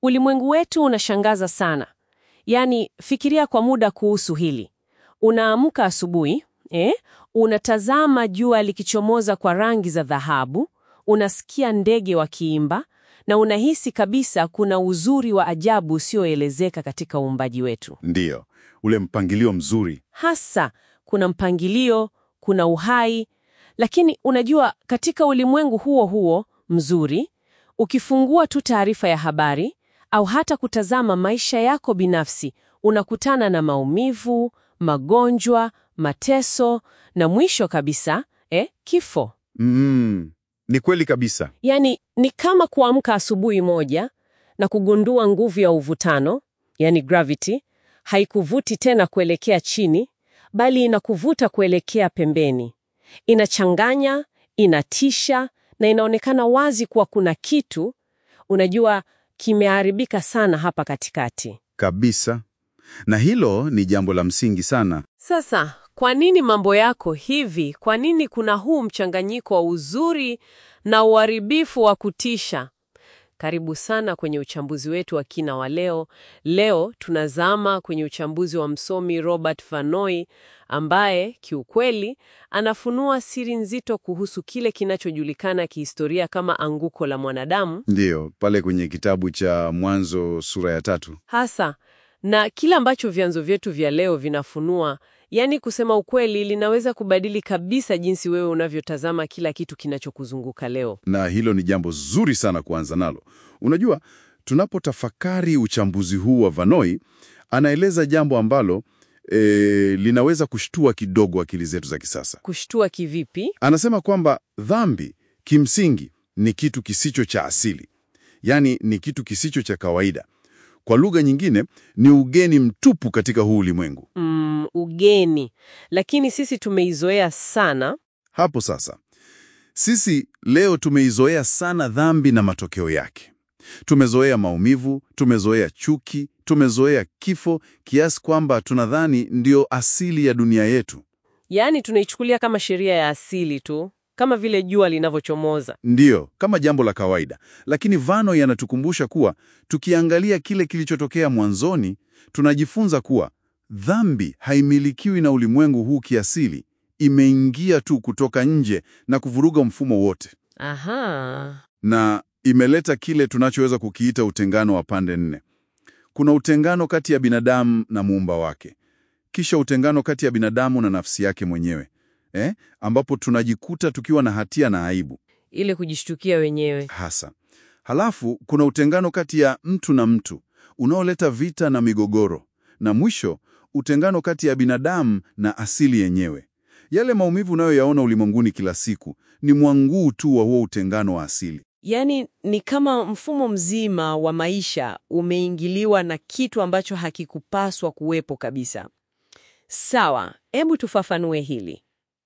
Ulimwengu wetu unashangaza sana. Yaani, fikiria kwa muda kuhusu hili. Unaamka asubuhi, eh, unatazama jua likichomoza kwa rangi za dhahabu, unasikia ndege wakiimba na unahisi kabisa kuna uzuri wa ajabu usioelezeka katika uumbaji wetu. Ndiyo, ule mpangilio mzuri. Hasa kuna mpangilio, kuna uhai, lakini unajua, katika ulimwengu huo huo mzuri, ukifungua tu taarifa ya habari au hata kutazama maisha yako binafsi, unakutana na maumivu, magonjwa, mateso na mwisho kabisa, eh, kifo. Mm, ni kweli kabisa. Yaani ni kama kuamka asubuhi moja na kugundua nguvu ya uvutano, yani gravity, haikuvuti tena kuelekea chini, bali inakuvuta kuelekea pembeni. Inachanganya, inatisha na inaonekana wazi kuwa kuna kitu, unajua, kimeharibika sana hapa katikati. Kabisa. Na hilo ni jambo la msingi sana. Sasa, kwa nini mambo yako hivi? Kwa nini kuna huu mchanganyiko wa uzuri na uharibifu wa kutisha? Karibu sana kwenye uchambuzi wetu wa kina wa leo. Leo tunazama kwenye uchambuzi wa msomi Robert Vanoi ambaye kiukweli anafunua siri nzito kuhusu kile kinachojulikana kihistoria kama anguko la mwanadamu Ndiyo, pale kwenye kitabu cha Mwanzo sura ya tatu. hasa na kile ambacho vyanzo vyetu vya leo vinafunua, yaani kusema ukweli, linaweza kubadili kabisa jinsi wewe unavyotazama kila kitu kinachokuzunguka leo. Na hilo ni jambo zuri sana kuanza nalo. Unajua, tunapotafakari uchambuzi huu wa Vanoi, anaeleza jambo ambalo e, linaweza kushtua kidogo akili zetu za kisasa. Kushtua kivipi? Anasema kwamba dhambi kimsingi ni kitu kisicho cha asili, yaani ni kitu kisicho cha kawaida. Kwa lugha nyingine, ni ugeni mtupu katika huu ulimwengu. Mm, ugeni, lakini sisi tumeizoea sana. Hapo sasa, sisi leo tumeizoea sana dhambi na matokeo yake. Tumezoea maumivu, tumezoea chuki, tumezoea kifo kiasi kwamba tunadhani ndio asili ya dunia yetu. Yaani tunaichukulia kama sheria ya asili tu, kama vile jua linavyochomoza. Ndiyo, kama jambo la kawaida. Lakini Vanoi anatukumbusha kuwa tukiangalia kile kilichotokea mwanzoni, tunajifunza kuwa dhambi haimilikiwi na ulimwengu huu kiasili, imeingia tu kutoka nje na kuvuruga mfumo wote, Aha. na imeleta kile tunachoweza kukiita utengano wa pande nne. Kuna utengano kati ya binadamu na muumba wake, kisha utengano kati ya binadamu na nafsi yake mwenyewe eh, ambapo tunajikuta tukiwa na hatia na aibu Ile kujishtukia wenyewe. hasa. Halafu kuna utengano kati ya mtu na mtu unaoleta vita na migogoro, na mwisho utengano kati ya binadamu na asili yenyewe. Yale maumivu unayoyaona ulimwenguni kila siku ni mwanguu tu wa huo utengano wa asili. Yaani ni kama mfumo mzima wa maisha umeingiliwa na kitu ambacho hakikupaswa kuwepo kabisa. Sawa, hebu tufafanue hili.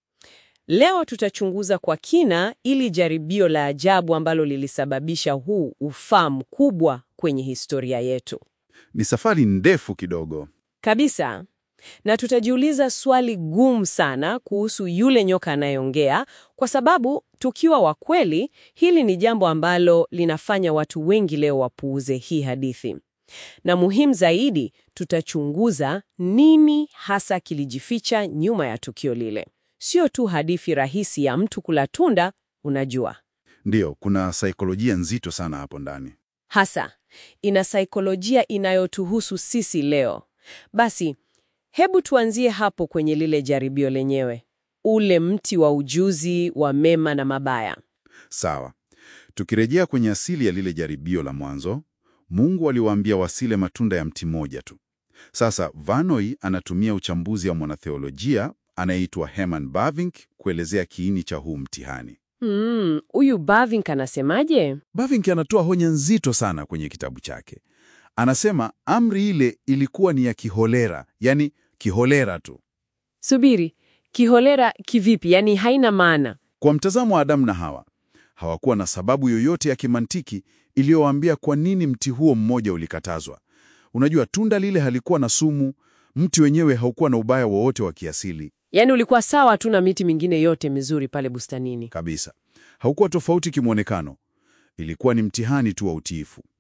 Leo tutachunguza kwa kina ili jaribio la ajabu ambalo lilisababisha huu ufaa mkubwa kwenye historia yetu. Ni safari ndefu kidogo. Kabisa. Na tutajiuliza swali gumu sana kuhusu yule nyoka anayeongea, kwa sababu tukiwa wa kweli, hili ni jambo ambalo linafanya watu wengi leo wapuuze hii hadithi. Na muhimu zaidi, tutachunguza nini hasa kilijificha nyuma ya tukio lile. Sio tu hadithi rahisi ya mtu kula tunda, unajua. Ndiyo, kuna saikolojia nzito sana hapo ndani. Hasa ina saikolojia inayotuhusu sisi leo. Basi hebu tuanzie hapo kwenye lile jaribio lenyewe, ule mti wa ujuzi wa mema na mabaya. Sawa. Tukirejea kwenye asili ya lile jaribio la mwanzo, Mungu aliwaambia wasile matunda ya mti mmoja tu. Sasa Vanoi anatumia uchambuzi wa mwanatheolojia anayeitwa Herman Bavinck kuelezea kiini cha huu mtihani. Hmm, huyu Bavinck anasemaje? Bavinck anatoa honya nzito sana kwenye kitabu chake. Anasema amri ile ilikuwa ni ya kiholera, yani kiholera tu. Subiri, kiholera kivipi? Yaani haina maana. Kwa mtazamo wa Adamu na Hawa, hawakuwa na sababu yoyote ya kimantiki iliyowaambia kwa nini mti huo mmoja ulikatazwa. Unajua, tunda lile halikuwa na sumu, mti wenyewe haukuwa na ubaya wowote wa kiasili Yaani ulikuwa sawa tu na miti mingine yote mizuri pale bustanini. kabisa. Haukuwa tofauti kimwonekano, ilikuwa ni mtihani tu wa utiifu.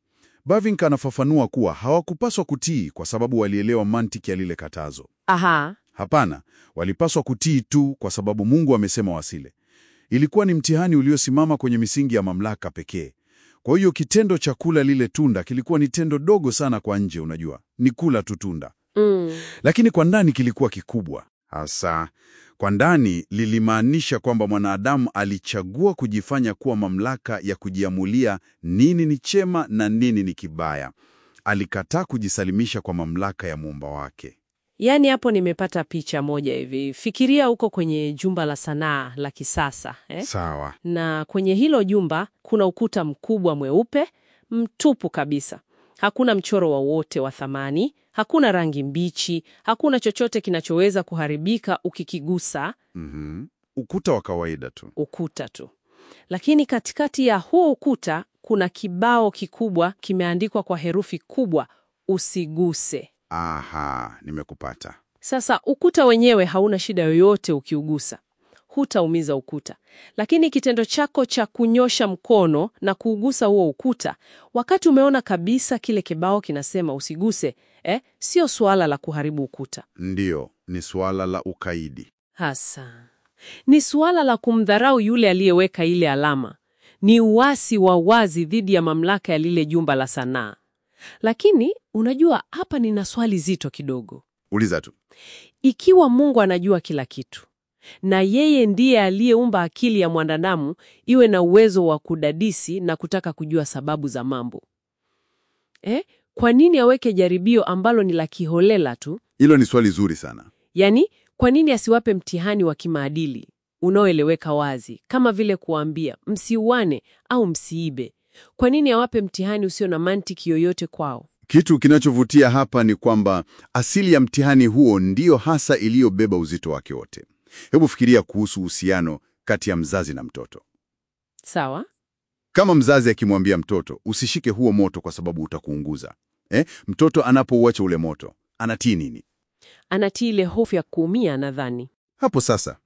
Bavinck anafafanua kuwa hawakupaswa kutii kwa sababu walielewa mantiki ya lile katazo. Aha, Hapana, walipaswa kutii tu kwa sababu Mungu amesema wasile. Ilikuwa ni mtihani uliosimama kwenye misingi ya mamlaka pekee. Kwa hiyo kitendo cha kula lile tunda kilikuwa ni tendo dogo sana kwa nje, unajua, ni kula tu tunda, mm. lakini kwa ndani kilikuwa kikubwa. Hasa kwa ndani lilimaanisha kwamba mwanadamu alichagua kujifanya kuwa mamlaka ya kujiamulia nini ni chema na nini ni kibaya. Alikataa kujisalimisha kwa mamlaka ya muumba wake. Yaani hapo nimepata picha moja hivi. Fikiria huko kwenye jumba la sanaa la kisasa eh? Sawa. Na kwenye hilo jumba kuna ukuta mkubwa mweupe mtupu kabisa. Hakuna mchoro wowote wa thamani, hakuna rangi mbichi, hakuna chochote kinachoweza kuharibika ukikigusa Mhm. Ukuta wa kawaida tu. ukuta tu. Lakini katikati ya huo ukuta kuna kibao kikubwa kimeandikwa kwa herufi kubwa, usiguse. Aha, nimekupata. Sasa ukuta wenyewe hauna shida yoyote ukiugusa, hutaumiza ukuta. Lakini kitendo chako cha kunyosha mkono na kuugusa huo ukuta, wakati umeona kabisa kile kibao kinasema usiguse, eh, sio suala la kuharibu ukuta Ndiyo, ni suala la ukaidi. hasa, ni suala la kumdharau yule aliyeweka ile alama. Ni uasi wa wazi dhidi ya mamlaka ya lile jumba la sanaa. Lakini unajua, hapa nina swali zito kidogo. Uliza tu. Ikiwa Mungu anajua kila kitu na yeye ndiye aliyeumba akili ya mwanadamu iwe na uwezo wa kudadisi na kutaka kujua sababu za mambo eh, kwa nini aweke jaribio ambalo ni la kiholela tu? Hilo ni swali zuri sana. Yaani, kwa nini asiwape mtihani wa kimaadili unaoeleweka wazi, kama vile kuambia msiuane au msiibe? Kwa nini awape mtihani usio na mantiki yoyote kwao? Kitu kinachovutia hapa ni kwamba asili ya mtihani huo ndiyo hasa iliyobeba uzito wake wote. Hebu fikiria kuhusu uhusiano kati ya mzazi na mtoto. Sawa? Kama mzazi akimwambia mtoto usishike huo moto kwa sababu utakuunguza, eh, mtoto anapouacha ule moto anatii nini? Anatii ile hofu ya kuumia, nadhani. Hapo sasa,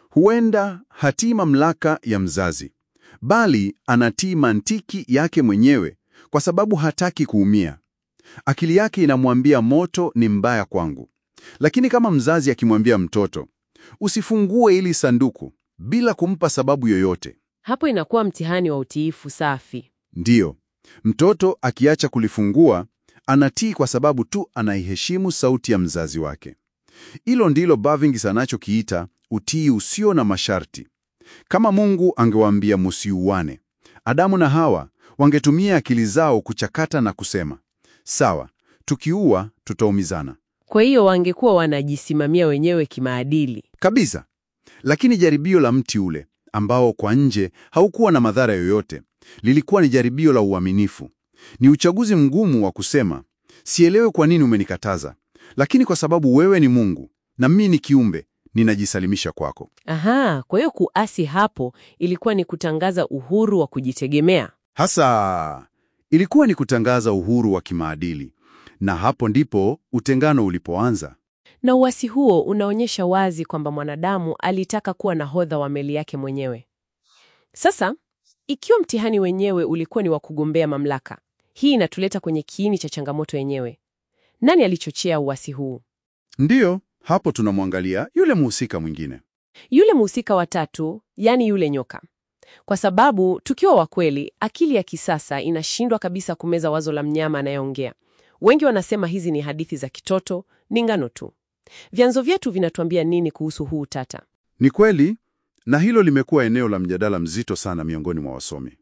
huenda hatii mamlaka ya mzazi, bali anatii mantiki yake mwenyewe kwa sababu hataki kuumia. Akili yake inamwambia moto ni mbaya kwangu. Lakini kama mzazi akimwambia mtoto usifungue hili sanduku bila kumpa sababu yoyote, Hapo inakuwa mtihani wa utiifu safi. ndiyo, mtoto akiacha kulifungua anatii kwa sababu tu anaiheshimu sauti ya mzazi wake. Hilo ndilo Bavinck anachokiita utii usio na masharti. Kama Mungu angewaambia musiuane, Adamu na Hawa wangetumia akili zao kuchakata na kusema, sawa, tukiua tutaumizana Kwa hiyo wangekuwa wanajisimamia wenyewe kimaadili. kabisa. Lakini jaribio la mti ule ambao kwa nje haukuwa na madhara yoyote, lilikuwa ni jaribio la uaminifu. Ni uchaguzi mgumu wa kusema, sielewe kwa nini umenikataza, lakini kwa sababu wewe ni Mungu na mimi ni kiumbe, ninajisalimisha kwako. Aha, kwa hiyo kuasi hapo ilikuwa ni kutangaza uhuru wa kujitegemea. Hasa ilikuwa ni kutangaza uhuru wa kimaadili, na hapo ndipo utengano ulipoanza. Na uasi huo unaonyesha wazi kwamba mwanadamu alitaka kuwa nahodha wa meli yake mwenyewe. Sasa, ikiwa mtihani wenyewe ulikuwa ni wa kugombea mamlaka, hii inatuleta kwenye kiini cha changamoto yenyewe. Nani alichochea uasi huu? Ndiyo, hapo tunamwangalia yule mhusika mwingine. Yule mhusika wa tatu, yaani yule nyoka. Kwa sababu tukiwa wa kweli, akili ya kisasa inashindwa kabisa kumeza wazo la mnyama anayeongea. Wengi wanasema hizi ni hadithi za kitoto, ni ngano tu. Vyanzo vyetu vinatuambia nini kuhusu huu tata? Ni kweli, na hilo limekuwa eneo la mjadala mzito sana miongoni mwa wasomi.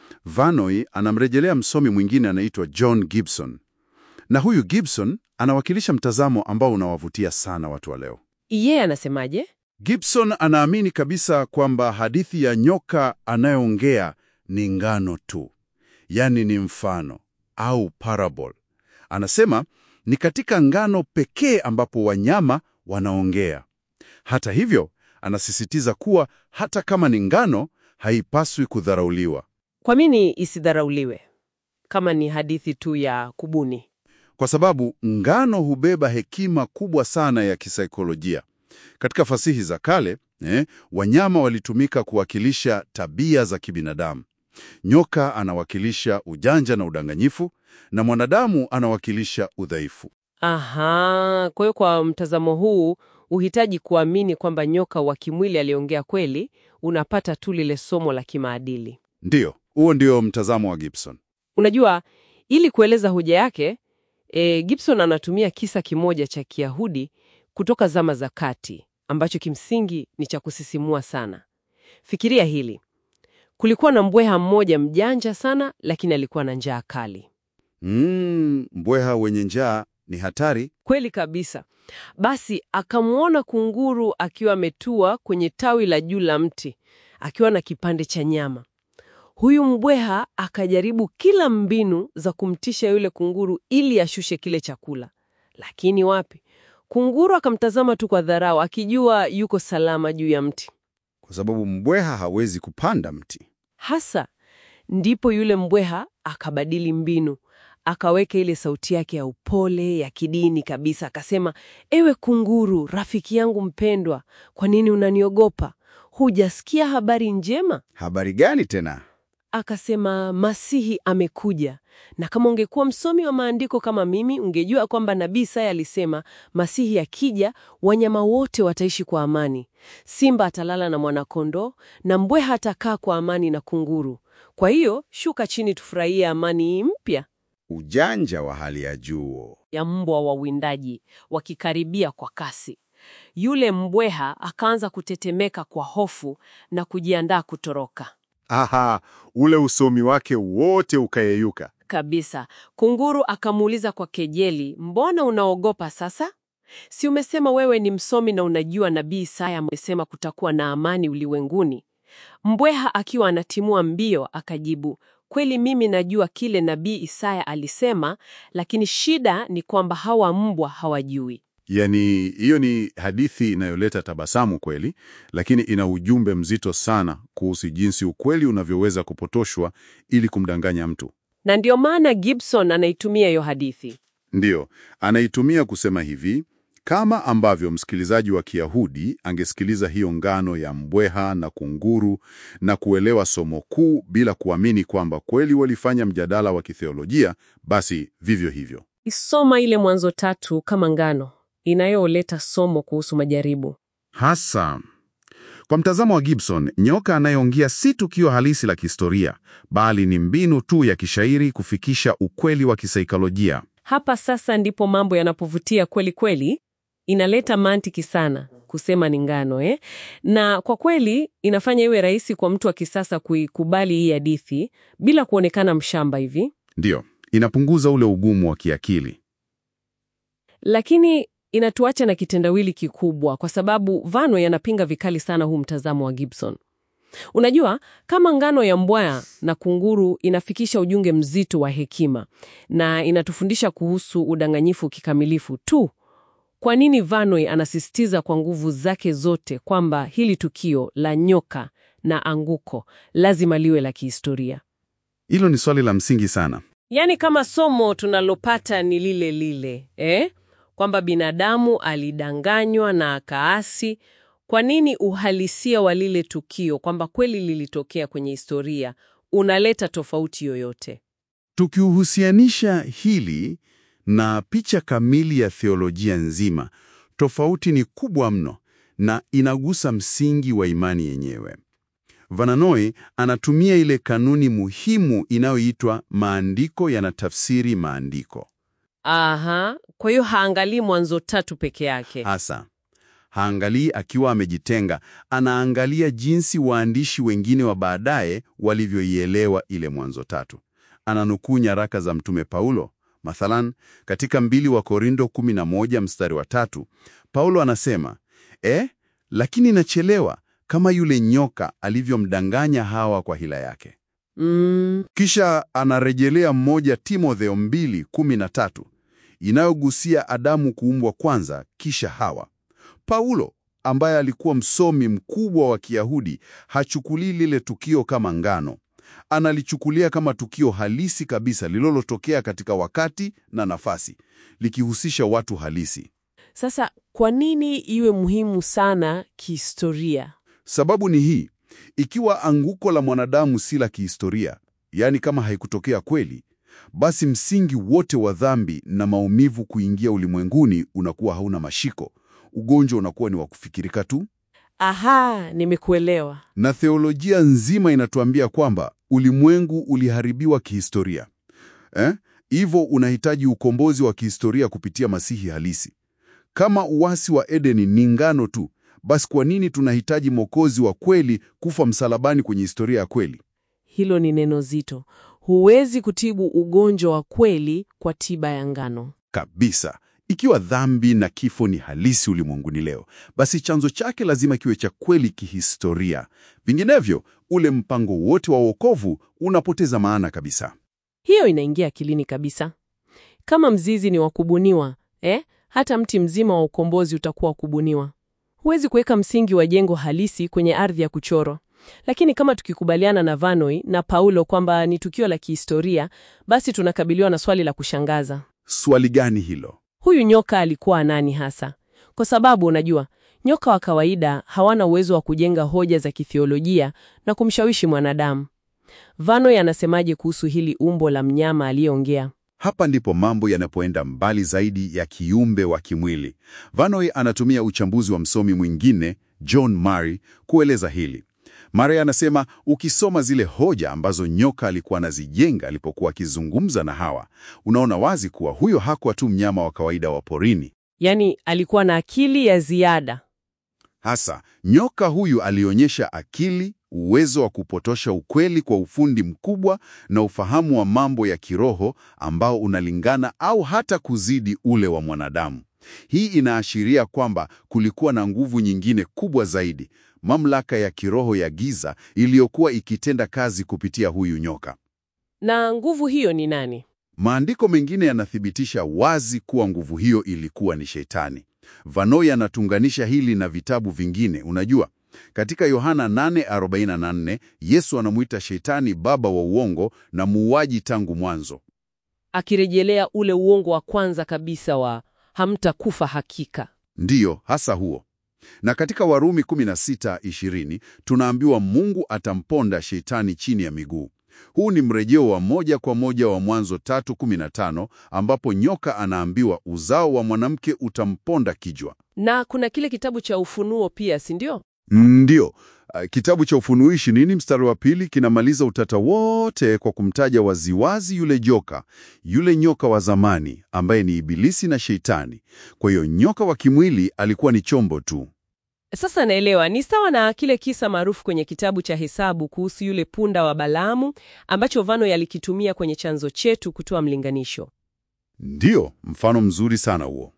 Vanoi anamrejelea msomi mwingine anaitwa John Gibson, na huyu Gibson anawakilisha mtazamo ambao unawavutia sana watu wa leo. Yeye anasemaje? Gibson anaamini kabisa kwamba hadithi ya nyoka anayeongea ni ngano tu, yaani ni mfano au parable. Anasema ni katika ngano pekee ambapo wanyama wanaongea. Hata hivyo, anasisitiza kuwa hata kama ni ngano, haipaswi kudharauliwa, Kwa nini isidharauliwe kama ni hadithi tu ya kubuni? kwa sababu ngano hubeba hekima kubwa sana ya kisaikolojia. Katika fasihi za kale eh, wanyama walitumika kuwakilisha tabia za kibinadamu. Nyoka anawakilisha ujanja na udanganyifu na mwanadamu anawakilisha udhaifu. Aha, kwa hiyo kwa mtazamo huu uhitaji kuamini kwamba nyoka wa kimwili aliongea kweli, unapata tu lile somo la kimaadili. Ndiyo, huo ndio mtazamo wa Gibson. Unajua, ili kueleza hoja yake e, Gibson anatumia kisa kimoja cha Kiyahudi kutoka zama za kati ambacho kimsingi ni cha kusisimua sana. Fikiria hili. Kulikuwa na mbweha mmoja mjanja sana, lakini alikuwa na njaa kali. Mm, mbweha wenye njaa ni hatari. Kweli kabisa. Basi akamwona kunguru akiwa ametua kwenye tawi la juu la mti akiwa na kipande cha nyama. Huyu mbweha akajaribu kila mbinu za kumtisha yule kunguru ili ashushe kile chakula, lakini wapi! Kunguru akamtazama tu kwa dharau, akijua yuko salama juu ya mti. Kwa sababu mbweha hawezi kupanda mti. Hasa ndipo yule mbweha akabadili mbinu, akaweka ile sauti yake ya upole ya kidini kabisa, akasema, ewe kunguru, rafiki yangu mpendwa, kwa nini unaniogopa? Hujasikia habari njema? Habari gani tena? Akasema, Masihi amekuja. Na kama ungekuwa msomi wa maandiko kama mimi, ungejua kwamba nabii Isaya alisema Masihi akija, wanyama wote wataishi kwa amani. Simba atalala na mwanakondoo na mbweha atakaa kwa amani na kunguru. Kwa hiyo shuka chini, tufurahie amani hii mpya Ujanja wa hali ya juu. ya mbwa wawindaji wakikaribia kwa kasi. Yule mbweha akaanza kutetemeka kwa hofu na kujiandaa kutoroka. Aha, ule usomi wake wote ukayeyuka. Kabisa. Kunguru akamuuliza kwa kejeli, mbona unaogopa sasa? Si umesema wewe ni msomi na unajua nabii Isaya amesema kutakuwa na amani ulimwenguni? Mbweha akiwa anatimua mbio akajibu, kweli mimi najua kile nabii Isaya alisema, lakini shida ni kwamba hawa mbwa hawajui. Yaani, hiyo ni hadithi inayoleta tabasamu kweli, lakini ina ujumbe mzito sana kuhusu jinsi ukweli unavyoweza kupotoshwa ili kumdanganya mtu. Na ndio maana Gibson anaitumia hiyo hadithi. Ndiyo, anaitumia kusema hivi, kama ambavyo msikilizaji wa Kiyahudi angesikiliza hiyo ngano ya mbweha na kunguru na kuelewa somo kuu bila kuamini kwamba kweli walifanya mjadala wa kitheolojia, basi vivyo hivyo. Isoma ile Mwanzo tatu kama ngano inayoleta somo kuhusu majaribu. Hasa kwa mtazamo wa Gibson, nyoka anayeongea si tukio halisi la kihistoria, bali ni mbinu tu ya kishairi kufikisha ukweli wa kisaikolojia. Hapa sasa ndipo mambo yanapovutia kweli kweli. Inaleta mantiki sana kusema ni ngano eh? Na kwa kweli inafanya iwe rahisi kwa mtu wa kisasa kuikubali hii hadithi bila kuonekana mshamba hivi. Ndiyo, inapunguza ule ugumu wa kiakili. Lakini inatuacha na kitendawili kikubwa, kwa sababu Vano yanapinga vikali sana huu mtazamo wa Gibson. Unajua, kama ngano ya mbwaya na kunguru inafikisha ujumbe mzito wa hekima na inatufundisha kuhusu udanganyifu kikamilifu tu, kwa nini Vanoi anasisitiza kwa nguvu zake zote kwamba hili tukio la nyoka na anguko lazima liwe la kihistoria? Hilo ni swali la msingi sana. Yaani kama somo tunalopata ni lile lile eh? Kwamba binadamu alidanganywa na akaasi. Kwa nini uhalisia wa lile tukio kwamba kweli lilitokea kwenye historia unaleta tofauti yoyote? Tukiuhusianisha hili na picha kamili ya theolojia nzima, tofauti ni kubwa mno na inagusa msingi wa imani yenyewe. Vananoi anatumia ile kanuni muhimu inayoitwa maandiko yanatafsiri maandiko. Aha, kwa hiyo haangalii Mwanzo tatu peke yake. Hasa haangalii akiwa amejitenga, anaangalia jinsi waandishi wengine wa baadaye walivyoielewa ile Mwanzo tatu. Ananukuu nyaraka za Mtume Paulo. Mathalan, katika mbili wa Korindo 11 mstari wa tatu, Paulo anasema eh, lakini nachelewa kama yule nyoka alivyomdanganya Hawa kwa hila yake. Mm, Kisha anarejelea mmoja Timotheo 2:13 inayogusia Adamu kuumbwa kwanza kisha Hawa. Paulo ambaye alikuwa msomi mkubwa wa Kiyahudi hachukulii lile tukio kama ngano. Analichukulia kama tukio halisi kabisa lililotokea katika wakati na nafasi, likihusisha watu halisi. sasa kwa nini iwe muhimu sana kihistoria? Sababu ni hii: Ikiwa anguko la mwanadamu si la kihistoria, yaani kama haikutokea kweli, basi msingi wote wa dhambi na maumivu kuingia ulimwenguni unakuwa hauna mashiko. Ugonjwa unakuwa ni wa kufikirika tu, Aha, nimekuelewa. na theolojia nzima inatuambia kwamba ulimwengu uliharibiwa kihistoria. Eh? Hivyo unahitaji ukombozi wa kihistoria kupitia Masihi halisi. Kama uasi wa Edeni ni ngano tu, basi kwa nini tunahitaji Mwokozi wa kweli kufa msalabani kwenye historia ya kweli? Hilo ni neno zito. Huwezi kutibu ugonjwa wa kweli kwa tiba ya ngano. Kabisa. Ikiwa dhambi na kifo ni halisi ulimwenguni leo, basi chanzo chake lazima kiwe cha kweli kihistoria. Vinginevyo, ule mpango wote wa wokovu unapoteza maana kabisa. Hiyo inaingia akilini kabisa. Kama mzizi ni wa kubuniwa, eh, hata mti mzima wa ukombozi utakuwa wa kubuniwa. Huwezi kuweka msingi wa jengo halisi kwenye ardhi ya kuchorwa. Lakini kama tukikubaliana na Vanoi na Paulo kwamba ni tukio la kihistoria, basi tunakabiliwa na swali la kushangaza. Swali gani hilo? Huyu nyoka alikuwa nani hasa? Kwa sababu unajua, nyoka wa kawaida hawana uwezo wa kujenga hoja za kithiolojia na kumshawishi mwanadamu. Vanoi anasemaje kuhusu hili umbo la mnyama aliyeongea? Hapa ndipo mambo yanapoenda mbali zaidi ya kiumbe wa kimwili. Vanoi anatumia uchambuzi wa msomi mwingine John Murray kueleza hili. Murray anasema ukisoma zile hoja ambazo nyoka alikuwa anazijenga alipokuwa akizungumza na Hawa, unaona wazi kuwa huyo hakuwa tu mnyama wa kawaida wa porini. Yaani alikuwa na akili ya ziada. Hasa nyoka huyu alionyesha akili, uwezo wa kupotosha ukweli kwa ufundi mkubwa na ufahamu wa mambo ya kiroho ambao unalingana au hata kuzidi ule wa mwanadamu. Hii inaashiria kwamba kulikuwa na nguvu nyingine kubwa zaidi, mamlaka ya kiroho ya giza iliyokuwa ikitenda kazi kupitia huyu nyoka. Na nguvu hiyo ni nani? Maandiko mengine yanathibitisha wazi kuwa nguvu hiyo ilikuwa ni Shetani. Vanoi anatunganisha hili na vitabu vingine. Unajua, katika Yohana 8:44 Yesu anamwita Shetani baba wa uongo na muuaji tangu mwanzo. Akirejelea ule uongo wa kwanza kabisa wa hamtakufa hakika. Ndiyo, hasa huo. Na katika Warumi 16:20 tunaambiwa Mungu atamponda Shetani chini ya miguu. Huu ni mrejeo wa moja kwa moja wa Mwanzo 3:15 ambapo nyoka anaambiwa uzao wa mwanamke utamponda kijwa. Na kuna kile kitabu cha Ufunuo pia, si ndio? Ndiyo. Uh, Kitabu cha Ufunuo ishirini mstari wa pili kinamaliza utata wote kwa kumtaja waziwazi yule joka, yule nyoka wa zamani ambaye ni Ibilisi na Sheitani. Kwa hiyo nyoka wa kimwili alikuwa ni chombo tu. Sasa naelewa, ni sawa na kile kisa maarufu kwenye kitabu cha Hesabu kuhusu yule punda wa Balaamu ambacho Vanoi alikitumia kwenye chanzo chetu kutoa mlinganisho. Ndiyo, mfano mzuri sana huo.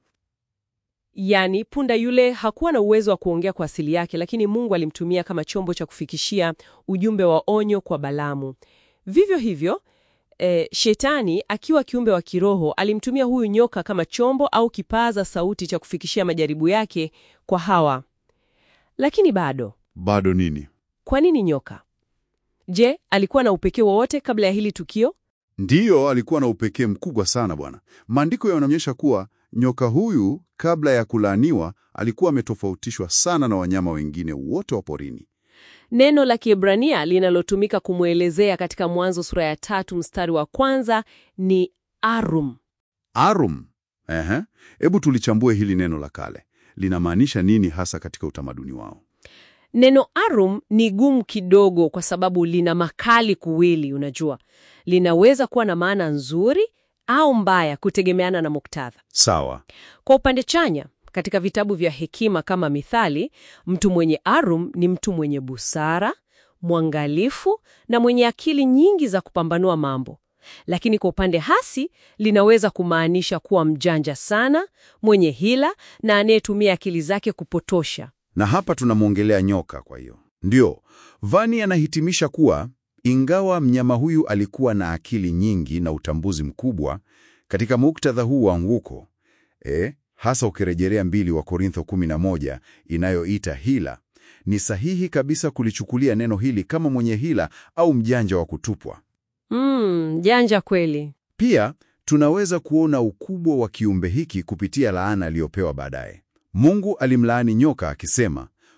Yaani, punda yule hakuwa na uwezo wa kuongea kwa asili yake, lakini Mungu alimtumia kama chombo cha kufikishia ujumbe wa onyo kwa Balaamu. Vivyo hivyo, e, Shetani akiwa kiumbe wa kiroho alimtumia huyu nyoka kama chombo au kipaza sauti cha kufikishia majaribu yake kwa Hawa. Lakini bado, Bado nini? kwa nini nyoka? Je, alikuwa na upekee wowote kabla ya hili tukio? Ndiyo, alikuwa na upekee mkubwa sana bwana. Maandiko yanaonyesha kuwa nyoka huyu kabla ya kulaaniwa alikuwa ametofautishwa sana na wanyama wengine wote wa porini. Neno la Kiebrania linalotumika kumwelezea katika Mwanzo sura ya tatu mstari wa kwanza ni arum. Arum. Ehe. Hebu tulichambue hili neno la kale. Linamaanisha nini hasa katika utamaduni wao? Neno arum ni gumu kidogo kwa sababu lina makali kuwili, unajua. Linaweza kuwa na maana nzuri au mbaya kutegemeana na muktadha. Sawa. Kwa upande chanya, katika vitabu vya hekima kama Mithali, mtu mwenye arum ni mtu mwenye busara, mwangalifu na mwenye akili nyingi za kupambanua mambo. Lakini kwa upande hasi, linaweza kumaanisha kuwa mjanja sana, mwenye hila na anayetumia akili zake kupotosha. Na hapa tunamwongelea nyoka kwa hiyo. Ndio, Vani anahitimisha kuwa ingawa mnyama huyu alikuwa na akili nyingi na utambuzi mkubwa katika muktadha huu wa anguko, e, hasa ukirejelea mbili wa Korintho 11 inayoita hila, ni sahihi kabisa kulichukulia neno hili kama mwenye hila au mjanja wa kutupwa. Mm, janja kweli. Pia tunaweza kuona ukubwa wa kiumbe hiki kupitia laana aliyopewa baadaye. Mungu alimlaani nyoka akisema,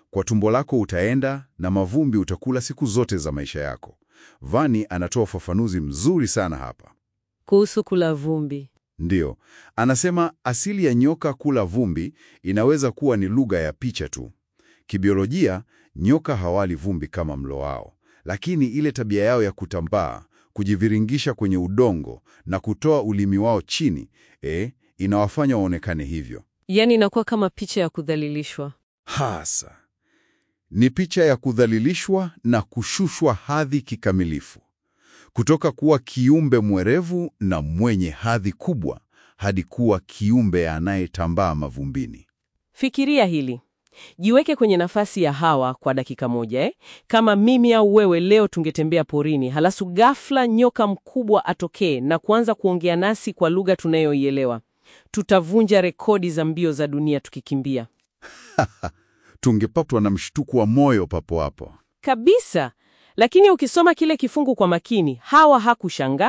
Kwa tumbo lako utaenda na mavumbi utakula siku zote za maisha yako. Vani anatoa ufafanuzi mzuri sana hapa. Kuhusu kula vumbi. Ndiyo, anasema asili ya nyoka kula vumbi inaweza kuwa ni lugha ya picha tu. Kibiolojia, nyoka hawali vumbi kama mlo wao, lakini ile tabia yao ya kutambaa, kujiviringisha kwenye udongo na kutoa ulimi wao chini, eh, inawafanya waonekane hivyo. Yaani inakuwa kama picha ya kudhalilishwa. Hasa ni picha ya kudhalilishwa na kushushwa hadhi kikamilifu, kutoka kuwa kiumbe mwerevu na mwenye hadhi kubwa hadi kuwa kiumbe anayetambaa mavumbini. Fikiria hili. Jiweke kwenye nafasi ya Hawa kwa dakika moja eh? Kama mimi au wewe leo tungetembea porini, halafu ghafla nyoka mkubwa atokee na kuanza kuongea nasi kwa lugha tunayoielewa. Tutavunja rekodi za mbio za dunia tukikimbia. Tungepatwa na mshtuko wa moyo papo hapo. Kabisa. Lakini ukisoma kile kifungu kwa makini, Hawa hakushangaa,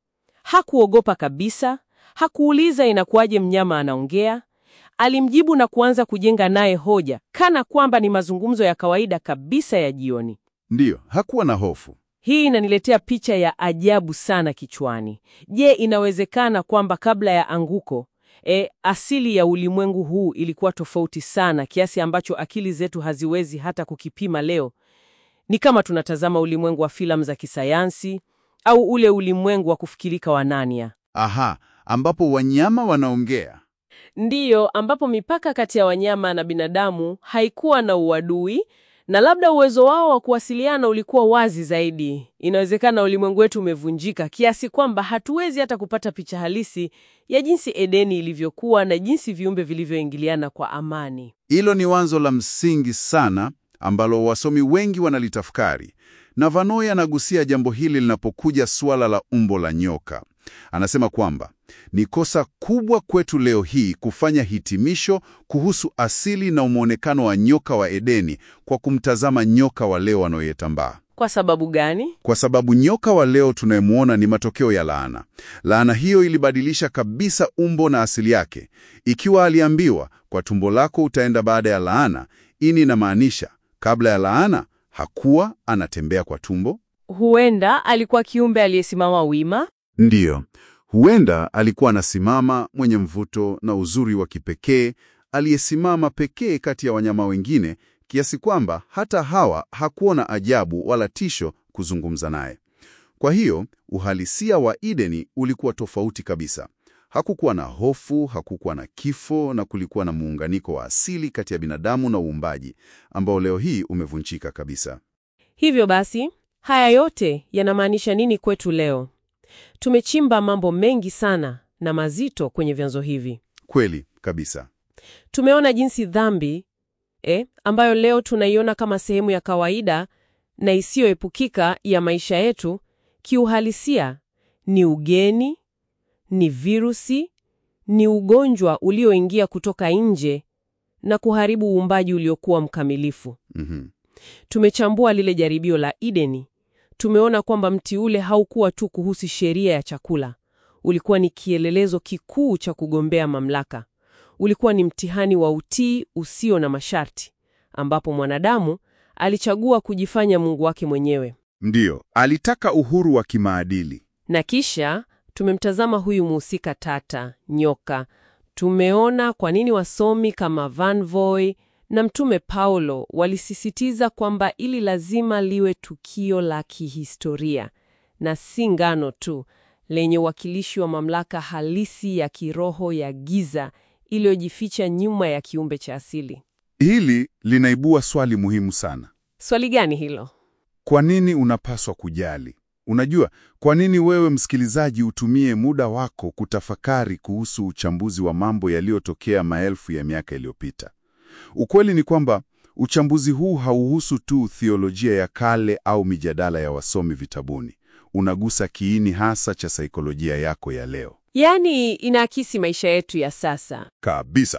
hakuogopa kabisa, hakuuliza inakuwaje mnyama anaongea. Alimjibu na kuanza kujenga naye hoja, kana kwamba ni mazungumzo ya kawaida kabisa ya jioni. Ndiyo, hakuwa na hofu. Hii inaniletea picha ya ajabu sana kichwani. Je, inawezekana kwamba kabla ya anguko e, asili ya ulimwengu huu ilikuwa tofauti sana kiasi ambacho akili zetu haziwezi hata kukipima leo? Ni kama tunatazama ulimwengu wa filamu za kisayansi au ule ulimwengu wa kufikirika wa Narnia. Aha, ambapo wanyama wanaongea. Ndiyo, ambapo mipaka kati ya wanyama na binadamu haikuwa na uadui na labda uwezo wao wa kuwasiliana ulikuwa wazi zaidi. Inawezekana ulimwengu wetu umevunjika kiasi kwamba hatuwezi hata kupata picha halisi ya jinsi Edeni ilivyokuwa na jinsi viumbe vilivyoingiliana kwa amani. Hilo ni wazo la msingi sana ambalo wasomi wengi wanalitafakari, na Vanoi anagusia jambo hili linapokuja suala la umbo la nyoka. Anasema kwamba ni kosa kubwa kwetu leo hii kufanya hitimisho kuhusu asili na mwonekano wa nyoka wa Edeni kwa kumtazama nyoka wa leo wanaoyetambaa. Kwa sababu gani? Kwa sababu nyoka wa leo tunayemwona ni matokeo ya laana. Laana hiyo ilibadilisha kabisa umbo na asili yake. Ikiwa aliambiwa kwa tumbo lako utaenda baada ya laana, ini inamaanisha kabla ya laana hakuwa anatembea kwa tumbo. Huenda alikuwa kiumbe aliyesimama wima. Ndiyo, huenda alikuwa anasimama mwenye mvuto na uzuri wa kipekee, aliyesimama pekee kati ya wanyama wengine, kiasi kwamba hata Hawa hakuona ajabu wala tisho kuzungumza naye. Kwa hiyo uhalisia wa Edeni ulikuwa tofauti kabisa. Hakukuwa na hofu, hakukuwa na kifo, na kulikuwa na muunganiko wa asili kati ya binadamu na uumbaji ambao leo hii umevunjika kabisa. Hivyo basi, haya yote yanamaanisha nini kwetu leo? Tumechimba mambo mengi sana na mazito kwenye vyanzo hivi. Kweli kabisa. Tumeona jinsi dhambi eh, ambayo leo tunaiona kama sehemu ya kawaida na isiyoepukika ya maisha yetu, kiuhalisia ni ugeni, ni virusi, ni ugonjwa ulioingia kutoka nje na kuharibu uumbaji uliokuwa mkamilifu. Mhm. Tumechambua lile jaribio la Edeni. Tumeona kwamba mti ule haukuwa tu kuhusu sheria ya chakula, ulikuwa ni kielelezo kikuu cha kugombea mamlaka. Ulikuwa ni mtihani wa utii usio na masharti, ambapo mwanadamu alichagua kujifanya Mungu wake mwenyewe. Ndiyo, alitaka uhuru wa kimaadili. Na kisha tumemtazama huyu muhusika tata, nyoka. Tumeona kwa nini wasomi kama Van Voy na Mtume Paulo walisisitiza kwamba ili lazima liwe tukio la kihistoria na si ngano tu, lenye uwakilishi wa mamlaka halisi ya kiroho ya giza iliyojificha nyuma ya kiumbe cha asili. Hili linaibua swali muhimu sana. Swali gani hilo? Kwa nini unapaswa kujali? Unajua, kwa nini wewe msikilizaji utumie muda wako kutafakari kuhusu uchambuzi wa mambo yaliyotokea maelfu ya miaka iliyopita? Ukweli ni kwamba uchambuzi huu hauhusu tu theolojia ya kale au mijadala ya wasomi vitabuni. Unagusa kiini hasa cha saikolojia yako ya leo. Yaani, inaakisi maisha yetu ya sasa. Kabisa.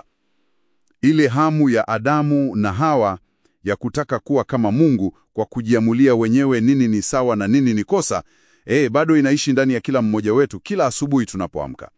Ile hamu ya Adamu na Hawa ya kutaka kuwa kama Mungu kwa kujiamulia wenyewe nini ni sawa na nini ni kosa, eh, bado inaishi ndani ya kila mmoja wetu kila asubuhi tunapoamka.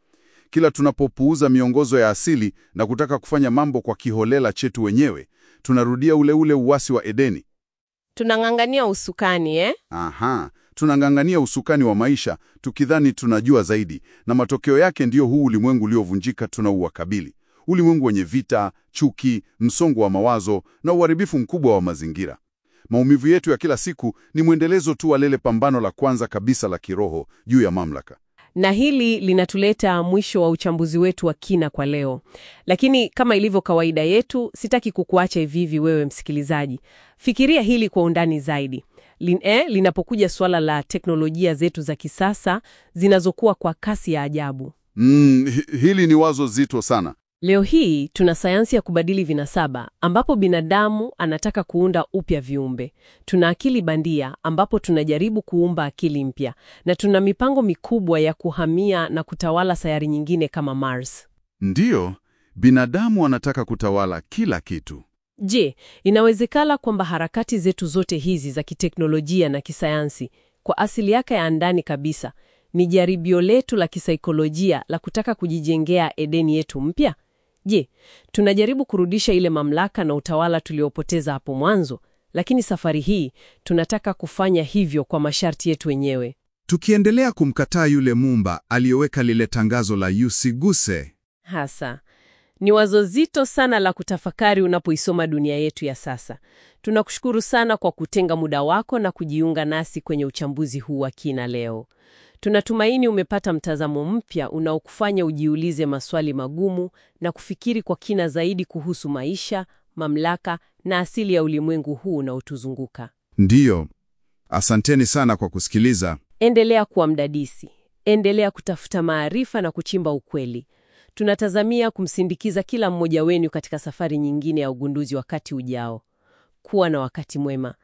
Kila tunapopuuza miongozo ya asili na kutaka kufanya mambo kwa kiholela chetu wenyewe, tunarudia ule ule uasi wa Edeni. Tunang'ang'ania usukani eh? Aha, tunang'ang'ania usukani wa maisha tukidhani tunajua zaidi, na matokeo yake ndiyo huu ulimwengu uliovunjika tunauwakabili, ulimwengu wenye vita, chuki, msongo wa mawazo na uharibifu mkubwa wa mazingira. Maumivu yetu ya kila siku ni mwendelezo tu wa lile pambano la kwanza kabisa la kiroho juu ya mamlaka. Na hili linatuleta mwisho wa uchambuzi wetu wa kina kwa leo. Lakini kama ilivyo kawaida yetu, sitaki kukuacha hivi hivi wewe msikilizaji. Fikiria hili kwa undani zaidi. Lin, eh, linapokuja suala la teknolojia zetu za kisasa zinazokuwa kwa kasi ya ajabu. Mm, hi- hili ni wazo zito sana. Leo hii tuna sayansi ya kubadili vinasaba ambapo binadamu anataka kuunda upya viumbe. Tuna akili bandia ambapo tunajaribu kuumba akili mpya, na tuna mipango mikubwa ya kuhamia na kutawala sayari nyingine kama Mars. Ndiyo, binadamu anataka kutawala kila kitu. Je, inawezekana kwamba harakati zetu zote hizi za kiteknolojia na kisayansi kwa asili yake ya ndani kabisa ni jaribio letu la kisaikolojia la kutaka kujijengea Edeni yetu mpya? Je, tunajaribu kurudisha ile mamlaka na utawala tuliopoteza hapo mwanzo, lakini safari hii tunataka kufanya hivyo kwa masharti yetu wenyewe. Tukiendelea kumkataa yule Muumba aliyoweka lile tangazo la usiguse. Hasa ni wazo zito sana la kutafakari unapoisoma dunia yetu ya sasa. Tunakushukuru sana kwa kutenga muda wako na kujiunga nasi kwenye uchambuzi huu wa kina leo. Tunatumaini umepata mtazamo mpya unaokufanya ujiulize maswali magumu na kufikiri kwa kina zaidi kuhusu maisha, mamlaka na asili ya ulimwengu huu unaotuzunguka. Ndiyo, asanteni sana kwa kusikiliza. Endelea kuwa mdadisi, endelea kutafuta maarifa na kuchimba ukweli. Tunatazamia kumsindikiza kila mmoja wenu katika safari nyingine ya ugunduzi wakati ujao. Kuwa na wakati mwema.